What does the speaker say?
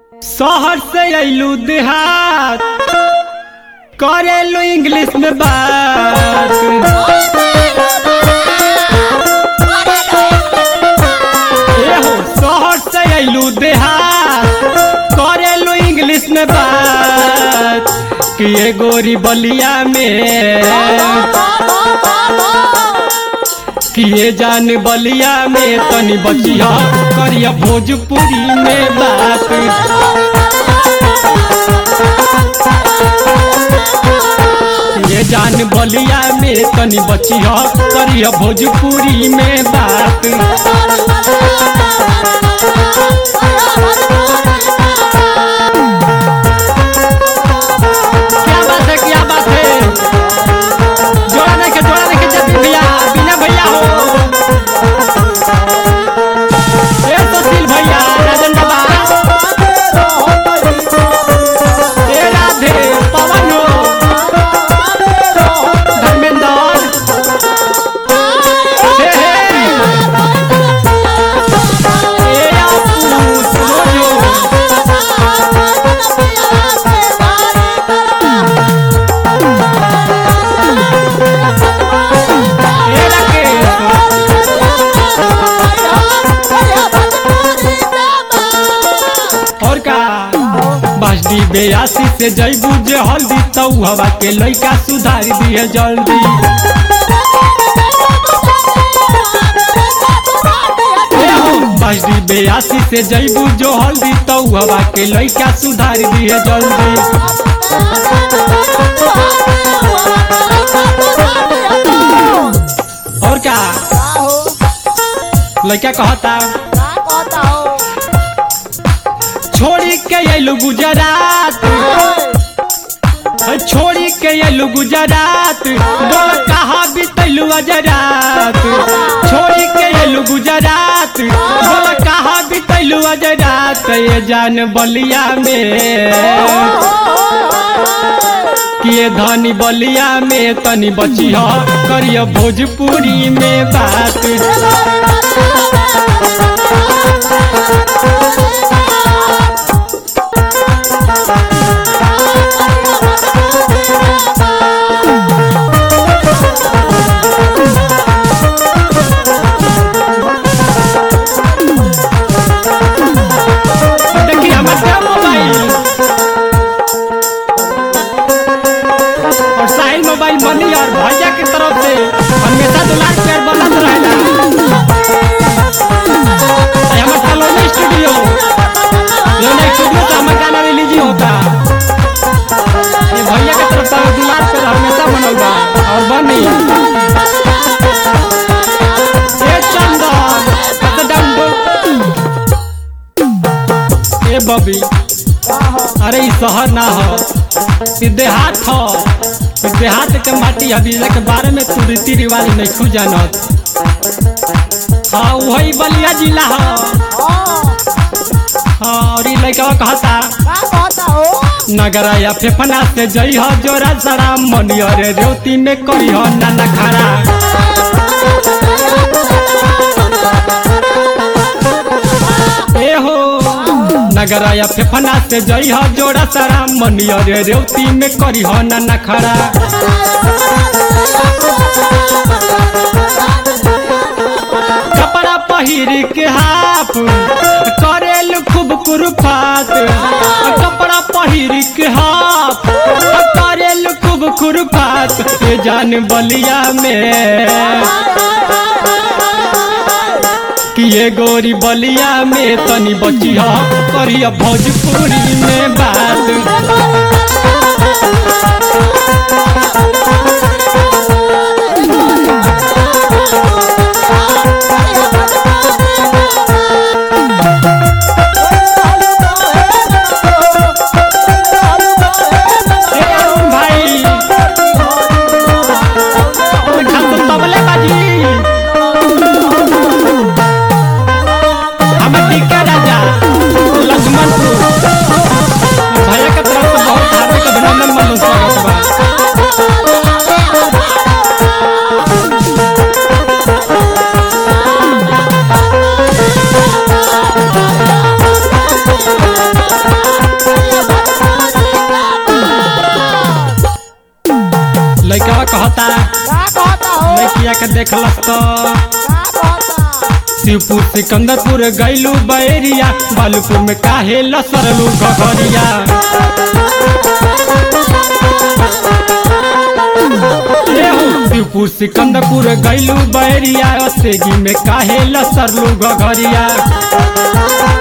शहर से अइलू देहात करेलू इंग्लिश में बात ए हो शहर से अइलू देहात करेलू इंग्लिश में बात कि ये गोरी बलिया में कि ये जान बलिया में तनी बचिया करिया भोजपुरी में बात ये जान बलिया में तनी बचिया करिया भोजपुरी में बात क्या बात है क्या बात है जोड़ा नहीं के जोड़ा नहीं के जब भैया बिना भैया हो ए सुशील भैया राजन बाबा ए राधे पवन हो धर्मेंद्र हे हे ए आपू सुनो ए राकेश और का बजडी बेयासी से जैबू जे हल्दी तौ हवा के लइका सुधार दिए जल्दी बजडी बेयासी से जैबू जो हल्दी तौ हवा के लइका सुधार दिए जल्दी और का लइका कहता छोड़ी के अइलू गुजरात छोड़ी के अइलू गुजरात बोल कहाँ बितैलू अजरात छोड़ी के अइलू गुजरात बोल कहाँ बितैलू अजरात ये जान बलिया में किए धनी बलिया में तनी बचिया करिया भोजपुरी में बात देखिए हमारे मोबाइल और साहिल मोबाइल मनी और भैया की तरफ से हमेशा दुलार प्यार बनत रहेला ये हमारे सलोनी स्टूडियो लोनी स्टूडियो से हमारे गाना रिलीज ही होता ये भैया की तरफ से दुलार प्यार हमेशा बनल बा और बनी ए चंदन कत डंडो ए बबी अरे ई शहर ना हो ई देहात हो ई देहात के माटी हबीला के बारे में तू रीति रिवाज नहीं खू जानत हाँ वही बलिया जिला हो हाँ और ई लड़का कहता नगरा या फेफना से जई हो जोरा सरा मनिया रे रेवती में करी हो नाना खड़ा ए हो नगरा या फेफना से जई हो जोरा सरा मनिया रे रेवती में करी हो नाना खड़ा कपड़ा पहिर के हाफ करेल खूब कुरफात कपड़ा पहिर के हाफ करेल खूब कुरफात ये जान बलिया में कि ये गोरी बलिया में तनी बचिया करिया भोजपुरी में बात ए अरुण भाई खान तो तबले बाजी हम टीका राजा लक्ष्मणपुर भैया के तरफ से बहुत हार्दिक कहता का कहता हो लड़किया के देखलस तो का कहता शिवपुर सिकंदरपुर गैलू बैरिया बालूपुर में काहे लसरलू घघरिया एहो, शिवपुर सिकंदरपुर गैलू बैरिया सेगी में काहे लसरलू घघरिया